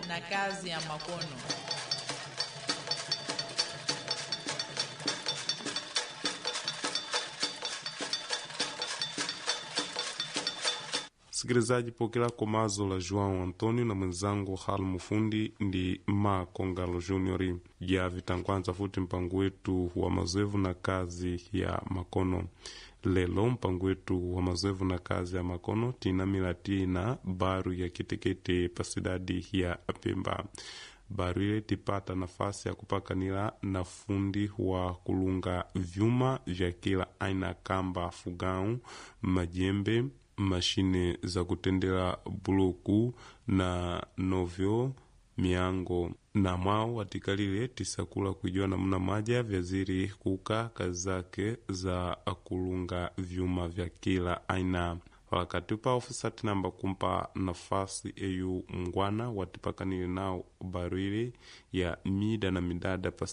na kazi ya makono. Sikilizaji, pokela komazo la João Antonio na mwenzangu hal mufundi ndi ma Kongalo Junior ya vitangwanza futi mpango wetu wa mazoevu na kazi ya makono. Lelo mpango wetu wa mazoevu na kazi ya makono tinamila tina baru ya kitekete pasidadi ya Pemba. Baru ile tipata nafasi ya kupakanila na fundi wa kulunga vyuma vya kila aina, kamba, fugau, majembe mashine za kutendela buluku na novyo miango na mwao watikalile tisakula kuijua namna maja vyaziri kuka kazi zake za kulunga vyuma vya kila aina wakati upa ofisati namba kumpa nafasi eyu mngwana watipakanile nao barwili ya mida na midada